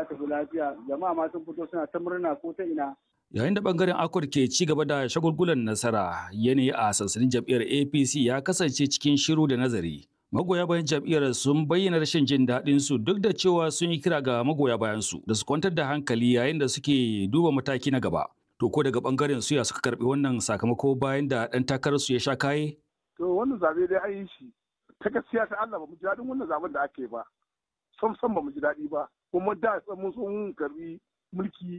ya tafi lafiya jama'a ma sun fito suna ta murna ko ta ina Yayin da bangaren Akwar ke ci gaba da shagulgulan nasara, yanayi a sansanin jam'iyyar APC ya kasance cikin shiru da nazari. Magoya bayan jam'iyyar sun bayyana rashin jin daɗin su duk da cewa sun yi kira ga magoya bayan su da su kwantar da hankali yayin da suke duba mataki na gaba. To ko daga bangaren su ya suka karbi wannan sakamako bayan da ɗan takarar su ya sha kaye? To wannan zabe dai an yi shi. Ta gaskiya ta Allah ba mu ji daɗin wannan zaben da ake ba. Sam sam ba mu ji daɗi ba. Kuma da mun sun karbi mulki